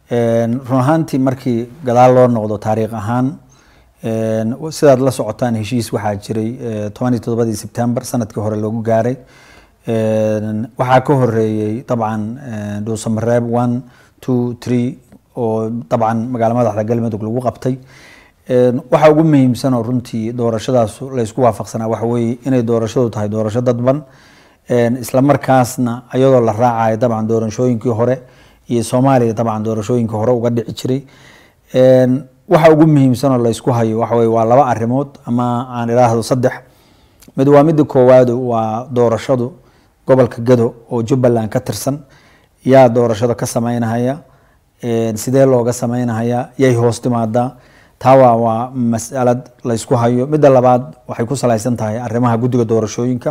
run ahaantii markii gadaal loo noqdo taariikh ahaan sidaad la socotaan heshiis waxaa jiray tobaniyo toddobadii sebtember sanadkii hore loogu gaaray waxaa ka horeeyey dabcan dhuusamareeb one two three oo dabcan magaala madaxda galmudug lagu qabtay waxa ugu muhiimsan oo runtii doorashadaas laysku waafaqsanaa waxa weeye inay doorashadu tahay doorasho dadban isla markaasna iyadoo la raacayo dabcan doorashooyinkii hore iyo soomaaliya dabcan doorashooyinkii hore uga dhici jiray waxa ugu muhiimsan oo laysku hayo waxa weye waa laba arrimood ama aan idhaahdo saddex mid waa midda koowaadu waa doorashadu gobolka gado oo jubbaland ka tirsan yaa doorashada ka sameynahaya sidee looga sameynahaya yay hoos timaadaa taa waa waa masalad laysku hayo midda labaad waxay ku salaysan tahay arrimaha guddiga doorashooyinka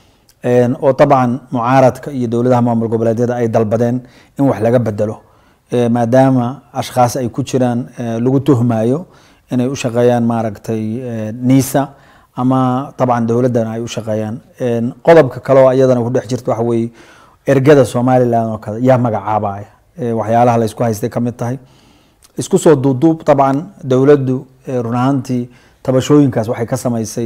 oo dabcan mucaaradka iyo dowladaha maamul goboleedyada ay dalbadeen in wax laga bedelo maadaama ashkhaas ay ku jiraan lagu tuhmayo inay u shaqeeyaan maaragtay nisa ama dabcan dowladdan ay u shaqeeyaan qodobka kale oo iyadana ku dhex jirta waxa weeye ergada somaliland oo kale yaa magacaabaya waxyaalaha laysku haystay ka mid tahay isku soo duuduub dabcan dowladdu run ahaantii tabashooyinkaas waxay ka samaysay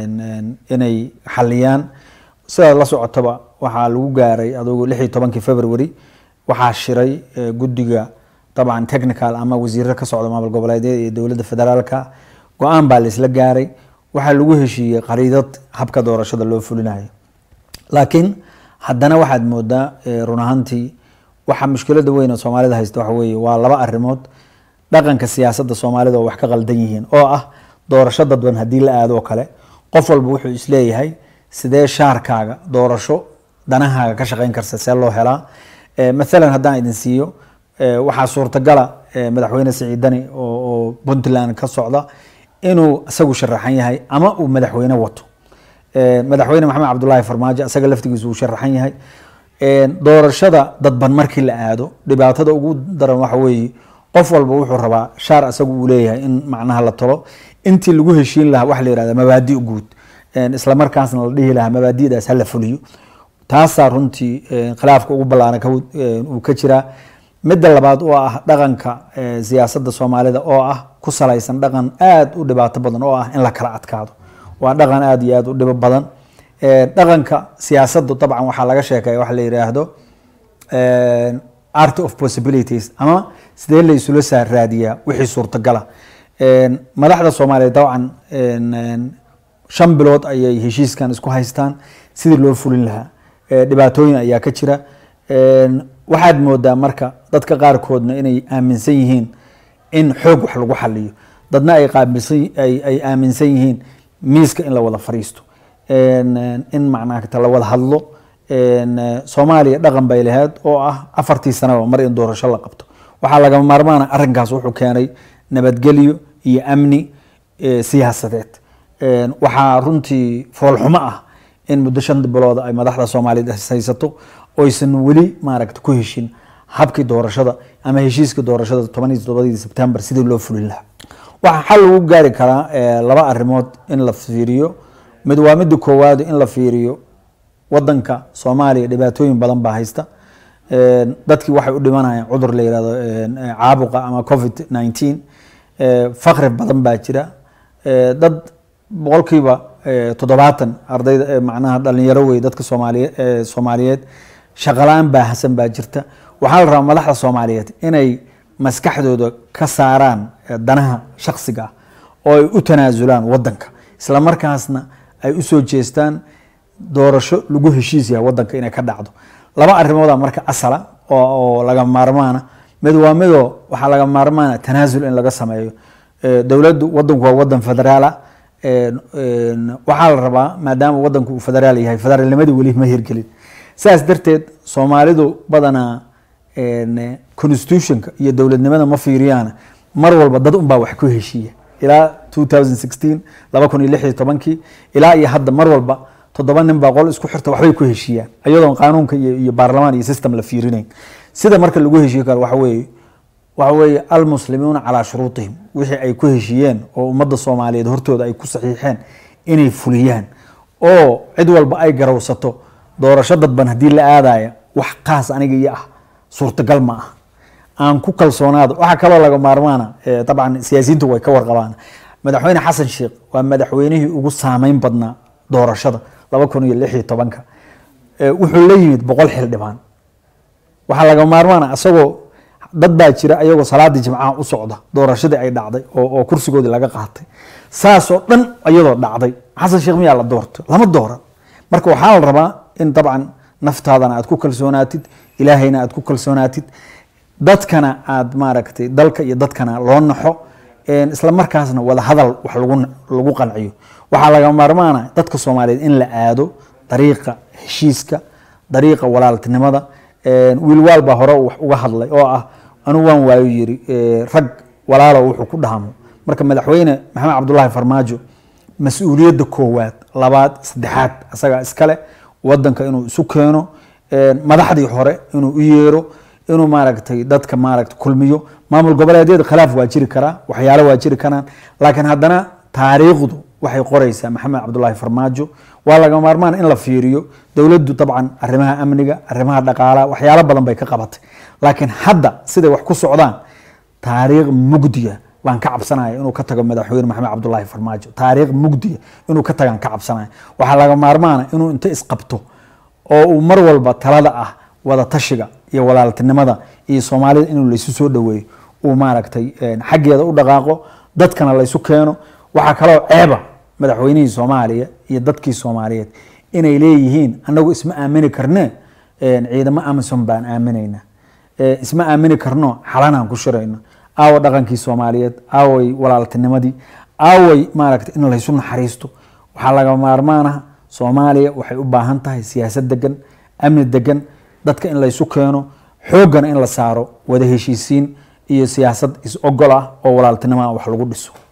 inay xaliyaan sidaad la socotaba waxaa lagu gaaray adugu lix iyo tobankii february waxaa shiray guddiga dabcan technical ama wasiirro ka socda maamul goboleedyada iyo dowladda federaalka go-aan baa laisla gaaray waxaa lagu heshiiyey qariidad habka doorashada loo fulinayo laakiin haddana waxaad moodaa run ahaantii waxa mushkilada weyn oo soomaalida haysta waxa weeye waa laba arrimood dhaqanka siyaasadda soomaalida oo wax ka qaldan yihiin oo ah doorasho dadban haddii la aado oo kale qof walba wuxuu isleeyahay sidee shaarkaaga doorasho danahaaga ka shaqeyn karsa see loo helaa mathalan haddaan idin siiyo waxaa suurtagala madaxweyne siciidani oo puntland ka socda inuu isagu sharaxan yahay ama uu madaxweyne wato madaxweyne maxamed cabdulaahi farmaajo isaga laftigiisu uu sharaxan yahay doorashada dadban markii la aado dhibaatada ugu daran waxa weeye qof walba wuxuu rabaa shaar isagu uu leeyahay in macnaha la talo intii lagu heshiin lahaa waxa la yihahda mabaadi guud isla markaasna la dhihi lahaa mabaadi'daas hala fuliyo taasaa runtii khilaafka ugu ballaaran uu ka jiraa midda labaad oo ah dhaqanka siyaasadda soomaalida oo ah ku salaysan dhaqan aada u dhibaato badan oo ah in la kala adkaado waa dhaqan aada iyo aada u dhibo badan dhaqanka siyaasaddu dabcan waxaa laga sheekaya waxa la yiraahdo art of possibilities ama sidee la isula saaraadiyaa wixii suurtagala madaxda soomaaliya dabcan shan bilood ayay heshiiskan isku haystaan sidii loo fulin lahaa dhibaatooyin ayaa ka jira waxaad moodaa marka dadka qaarkoodna inay aaminsan yihiin in xoog wax lagu xaliyo dadna ay ay aaminsan yihiin miiska in la wada fariisto in macnaata la wada hadlo soomaaliya dhaqan bay lahayd oo ah afartii sanaba mar in doorasho la qabto waxaa lagama maarmaana arrinkaas wuxuu keenay nabadgelyo iyo amni siyaasadeed waxaa runtii foolxumo ah in muddo shan bilood ay madaxda soomaaliyeed haysato oysan weli maaragta ku heshin habkii doorashada ama heshiiska doorashada tobaniyo toddobadii sebtembar sidii loo fulin lahaa waxaa xal lagu gaari karaa laba arrimood in la fiiriyo mid waa midda koowaad in la fiiriyo wadanka soomaaliya dhibaatooyin badan baa haysta dadkii waxay u dhimanayaan cudur la yihahdo caabuqa ama covid nineteen fakri badan baa jira dad boqolkiiba toddobaatan ardayda macnaha dhalinyaro wey dadka soomaaliye soomaaliyeed shaqala-aan baahsan baa jirta waxaa la rabaa madaxda soomaaliyeed inay maskaxdooda ka saaraan danaha shaksiga ah oo ay u tanaasulaan wadanka isla markaasna ay usoo jeestaan doorasho lagu heshiis yahay wadanka inay ka dhacdo laba arrimooda marka asala oo laga maarmaana mid waa midoo waxaa laga maarmaana tanaasul in laga sameeyo dowladdu wadanku waa wadan federaala waxaa la rabaa maadaama wadanku uu federaal yahay federaalnimadii weli ma hirgelin sidaas darteed soomaalidu badanaa constitutionka iyo dowladnimada ma fiiriyaan mar walba dad unbaa wax ku heshiiya ilaa two thousand sixteen laba kun iyo lix iyo tobankii ilaa iyo hadda mar walba toddoba nin baa qol isku xirta waxbay ku heshiiyaan iyadoon qaanuunka iyo baarlamaan iyo system la fiirinayn sida marka lagu heshiiye karo waxa weeye waxa weeye almuslimuuna calaa shuruutihim wixii ay ku heshiiyeen oo ummadda soomaaliyeed hortooda ay ku saxiixeen inay fuliyaan oo cid walba ay garawsato doorasho dadban haddii la aadaya wax qaas aniga iyo ah suurtagal ma ah aan ku kalsoonaado waxaa kaloo laga maarmaana dabcan siyaasiyiintu way ka warqabaan madaxweyne xasan sheekh waa madaxweynihii ugu saameyn badnaa doorashada laba kun iyo lix iyo tobanka wuxuu la yimid boqol xildhibaan waxaa laga maarmaana isagoo dad baa jira ayagoo salaadii jimcaha u socda doorashadii ay dhacday oo kursigoodii laga qaatay saasoo dhan iyadoo dhacday xasan sheekh miyaa la doorto lama dooran marka waxaa la rabaa in dabcan naftaadana aad ku kalsoonaatid ilaahayna aad ku kalsoonaatid dadkana aad maaragtay dalka iyo dadkana loo naxo isla markaasna wada hadal wax lagu qanciyo waxaa laga maarmaana dadka soomaaliyeed in la aado dariiqa heshiiska dariiqa walaaltinimada wiilwaal baa hore wax uga hadlay oo ah anigu waan waayo yiri rag walaalo wuxuu ku dhahmo marka madaxweyne maxamed cabdulaahi farmaajo mas-uuliyadda koowaad labaad saddexaad asagaa iskale wadanka inuu isu keeno madaxdii hore inuu u yeero inuu maaragtay dadka maaragta kulmiyo maamul goboleedyada khilaaf waa jiri karaa waxyaalo waa jiri karaan laakiin haddana taariikhdu waxay qoreysaa maxamed cabdulaahi farmaajo waa laga maarmaan in la fiiriyo dowladdu dabcan arrimaha amniga arrimaha dhaqaalaha waxyaalo badan bay ka qabatay laakiin hadda siday wax ku socdaan taariikh mugdiya baan ka cabsanaya inuu ka tago madaxweyne maxamed cabdulaahi farmaajo taariikh mugdiya inuu ka tagaan ka cabsanaya waxaa laga maarmaana inuu inta isqabto oo uu mar walba talada ah wada tashiga iyo walaaltinimada iyo soomaalida inuu laysu soo dhaweeyo uu maaragtay xaggeeda u dhaqaaqo dadkana laysu keeno waxaa kaloo ceeba madaxweynihii soomaaliya iyo dadkii soomaaliyeed inay leeyihiin anagu isma aamini karne ciidamo amison baan aaminayna isma aamini karno xalanaan ku shirayno aawa dhaqankii soomaaliyeed aaway walaaltinimadii aaway maaragta in laysu naxariisto waxaa laga maarmaanaha soomaaliya waxay u baahan tahay siyaasad degan amni degan dadka in laysu keeno xooggana in la saaro wada heshiisiin iyo siyaasad is ogol ah oo walaaltinimoa wax lagu dhiso